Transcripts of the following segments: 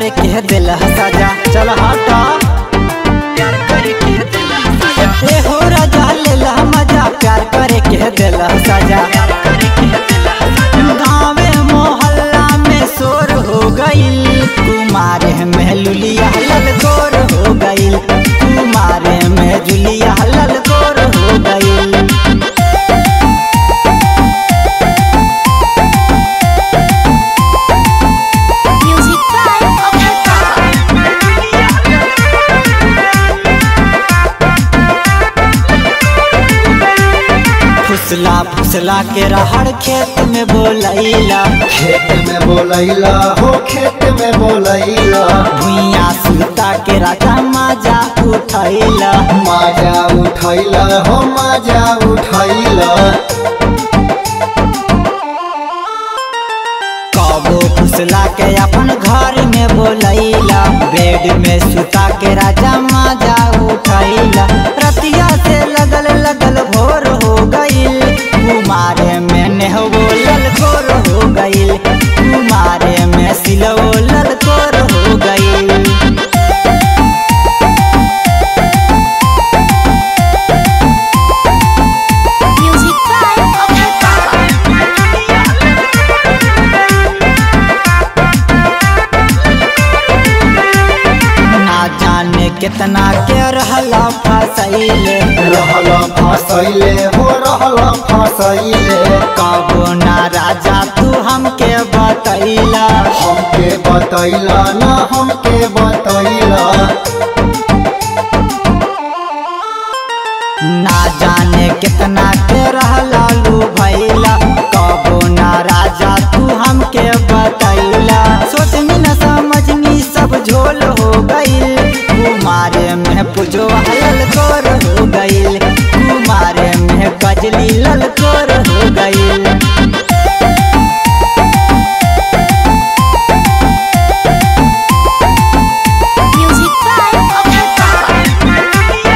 करके दिल सजा चल हटा प्यार करके दिल सजा ए हो राजा लेला मजा प्यार करके दिल सजा गाँवे मोहल्ला में शोर हो गईल कुमारे में लुलिया ललकोर हो गईल कुमारे में जुलिया ललकोर हो गईल Music by Abhay Baba. फुसला फुसला के रहड़ खेत में बोलैला खेत में बोलैला हो खेत में बोलैला भुइया सुता के राजा माजा उठैला माजा उठैला हो माजा उठैला कबो फुसला के अपन घर में बोलैला बेड में सुता के राजा माजा उठैला रतिया से लगल लगल भोर हो गईल कुमारे में नेहवो ललकोर हो गईल कुमारे में सिलवो ललकोर हो गईल Music by Abhay Baba. ना जाने कितना के रहला फसैले रहला फसैले हो रहला फसैले कबो ना राजा तू हमके बतैला हमके बतैला ना हमके बतैला ना जाने कितना के रहला लू भैला कबो ना राजा तू हमके बतैला सोचनी न समझनी सब झोल हो गईल कुमारे में पुजो ललकोर हो गईल कुमारे में कजली ललकोर हो गईल Music by Abhay Baba.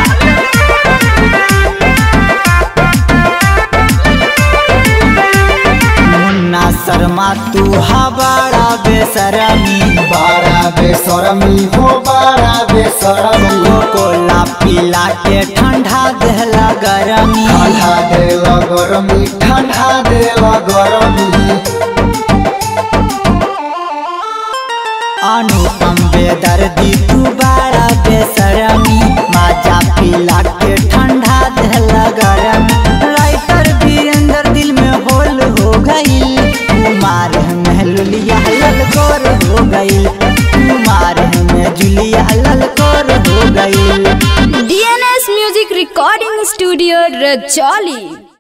मुन्ना शर्मा तू हबाड़ा बेसरमी बारा बेसरमी हो बारा बेसरमी कोला पीला के ठंडा देहला गरमी ठंडा देला गरमी ठंडा देला गरमी अनुपम बेदर्दी तू बड़ा बेसरमी माजा पीला के ठंडा देहला गरमी राइटर वीरेंद्र दिल में होल हो गईल कुमार में लुलिया ललकोर हो गईल कुमार में जुलिया ललकोर हो गईल DNS Music Recording Studio, Rajoli.